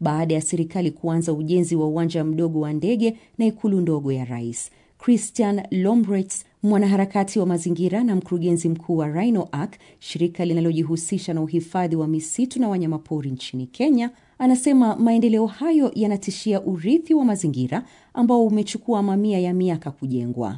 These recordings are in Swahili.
baada ya serikali kuanza ujenzi wa uwanja mdogo wa ndege na ikulu ndogo ya rais. Christian Lombrets, mwanaharakati wa mazingira na mkurugenzi mkuu wa Rhino Arc, shirika linalojihusisha na uhifadhi wa misitu na wanyamapori nchini Kenya, anasema maendeleo hayo yanatishia urithi wa mazingira ambao umechukua mamia ya miaka kujengwa.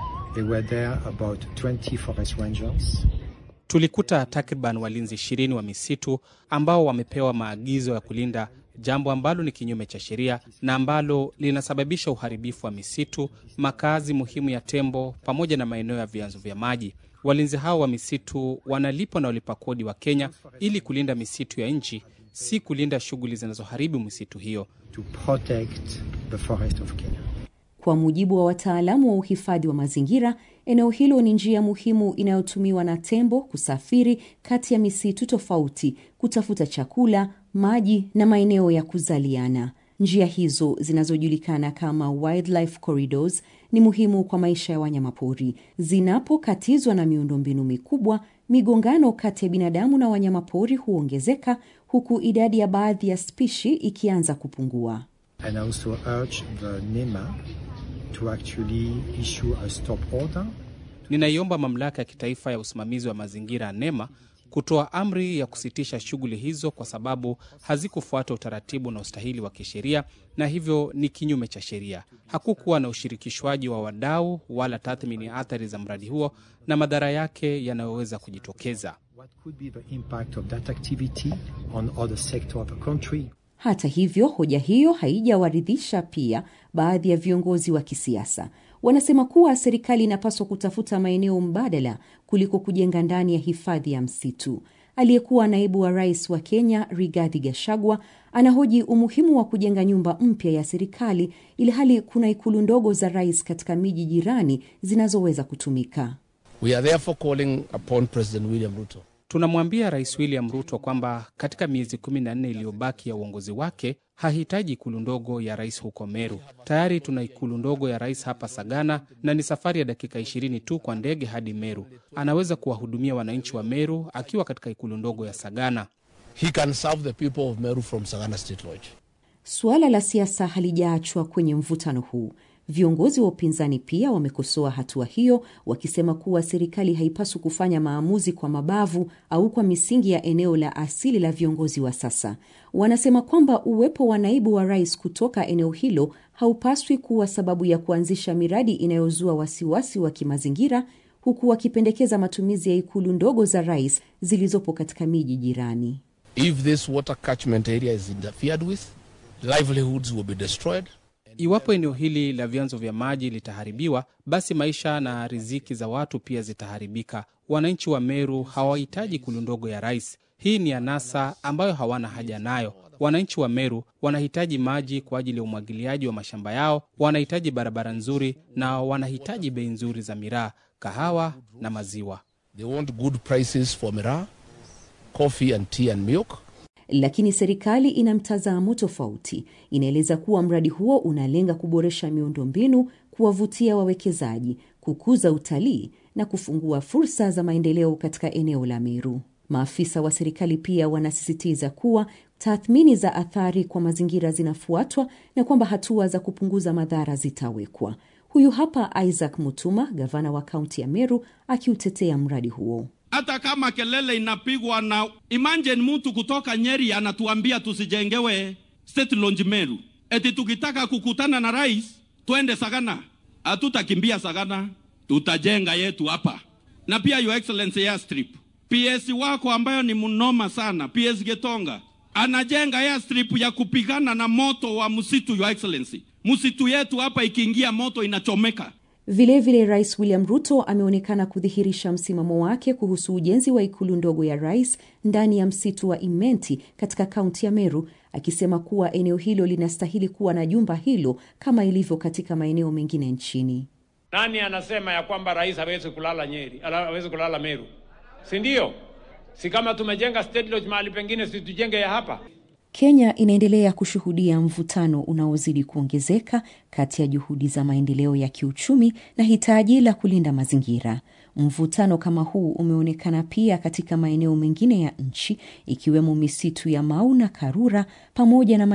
Tulikuta takriban walinzi ishirini wa misitu ambao wamepewa maagizo ya kulinda, jambo ambalo ni kinyume cha sheria na ambalo linasababisha uharibifu wa misitu, makazi muhimu ya tembo, pamoja na maeneo ya vyanzo vya maji. Walinzi hao wa misitu wanalipwa na walipa kodi wa Kenya ili kulinda misitu ya nchi, si kulinda shughuli zinazoharibu misitu hiyo. To protect the forest of Kenya. Kwa mujibu wa wataalamu wa uhifadhi wa mazingira, eneo hilo ni njia muhimu inayotumiwa na tembo kusafiri kati ya misitu tofauti, kutafuta chakula, maji na maeneo ya kuzaliana. Njia hizo zinazojulikana kama wildlife corridors ni muhimu kwa maisha ya wanyamapori. Zinapokatizwa na miundombinu mikubwa, migongano kati ya binadamu na wanyamapori huongezeka, huku idadi ya baadhi ya spishi ikianza kupungua. And I also urge the NEMA to actually issue a stop order. Ninaiomba mamlaka ya kitaifa ya usimamizi wa mazingira NEMA kutoa amri ya kusitisha shughuli hizo kwa sababu hazikufuata utaratibu na ustahili wa kisheria na hivyo ni kinyume cha sheria. Hakukuwa na ushirikishwaji wa wadau wala tathmini ya athari za mradi huo na madhara yake yanayoweza kujitokeza. What could be the impact of that activity on other sector of the country? Hata hivyo, hoja hiyo haijawaridhisha pia baadhi ya viongozi wa kisiasa. Wanasema kuwa serikali inapaswa kutafuta maeneo mbadala kuliko kujenga ndani ya hifadhi ya msitu. Aliyekuwa naibu wa rais wa Kenya Rigathi Gachagua anahoji umuhimu wa kujenga nyumba mpya ya serikali ili hali kuna ikulu ndogo za rais katika miji jirani zinazoweza kutumika. We are therefore calling upon President William Ruto Tunamwambia Rais William Ruto kwamba katika miezi kumi na nne iliyobaki ya uongozi wake hahitaji ikulu ndogo ya rais huko Meru. Tayari tuna ikulu ndogo ya rais hapa Sagana, na ni safari ya dakika ishirini tu kwa ndege hadi Meru. Anaweza kuwahudumia wananchi wa Meru akiwa katika ikulu ndogo ya Sagana. he can serve the people of Meru from Sagana State Lodge. Suala la siasa halijaachwa kwenye mvutano huu. Viongozi wa upinzani pia wamekosoa hatua hiyo, wakisema kuwa serikali haipaswi kufanya maamuzi kwa mabavu au kwa misingi ya eneo la asili la viongozi wa sasa. Wanasema kwamba uwepo wa naibu wa rais kutoka eneo hilo haupaswi kuwa sababu ya kuanzisha miradi inayozua wasiwasi wa kimazingira, huku wakipendekeza matumizi ya ikulu ndogo za rais zilizopo katika miji jirani. If this water catchment area is interfered with, livelihoods will be destroyed. Iwapo eneo hili la vyanzo vya maji litaharibiwa, basi maisha na riziki za watu pia zitaharibika. Wananchi wa Meru hawahitaji ikulu ndogo ya rais. Hii ni anasa ambayo hawana haja nayo. Wananchi wa Meru wanahitaji maji kwa ajili ya umwagiliaji wa mashamba yao, wanahitaji barabara nzuri na wanahitaji bei nzuri za miraa, kahawa na maziwa. They want good prices for miraa, coffee and tea and milk. Lakini serikali ina mtazamo tofauti. Inaeleza kuwa mradi huo unalenga kuboresha miundombinu, kuwavutia wawekezaji, kukuza utalii na kufungua fursa za maendeleo katika eneo la Meru. Maafisa wa serikali pia wanasisitiza kuwa tathmini za athari kwa mazingira zinafuatwa na kwamba hatua za kupunguza madhara zitawekwa. Huyu hapa Isaac Mutuma, gavana wa kaunti ya Meru, akiutetea mradi huo. hata kama kelele inapigwa na imagine mtu kutoka Nyeri anatuambia tusijengewe State Launch Meru, eti tukitaka kukutana na rais twende Sagana. Hatutakimbia Sagana, tutajenga yetu hapa. Na pia Your Excellency Airstrip, PS wako ambayo ni mnoma sana, PS Getonga anajenga airstrip ya kupigana na moto wa msitu. Your Excellency, msitu yetu hapa ikiingia moto inachomeka. Vilevile vile Rais William Ruto ameonekana kudhihirisha msimamo wake kuhusu ujenzi wa ikulu ndogo ya rais ndani ya msitu wa Imenti katika kaunti ya Meru, akisema kuwa eneo hilo linastahili kuwa na jumba hilo kama ilivyo katika maeneo mengine nchini. Nani anasema ya kwamba rais hawezi kulala Nyeri, ala- hawezi kulala Meru? Si ndio? Si kama tumejenga State Lodge mahali pengine, si tujenge ya hapa? Kenya inaendelea kushuhudia mvutano unaozidi kuongezeka kati ya juhudi za maendeleo ya kiuchumi na hitaji la kulinda mazingira. Mvutano kama huu umeonekana pia katika maeneo mengine ya nchi ikiwemo misitu ya Mau na Karura pamoja na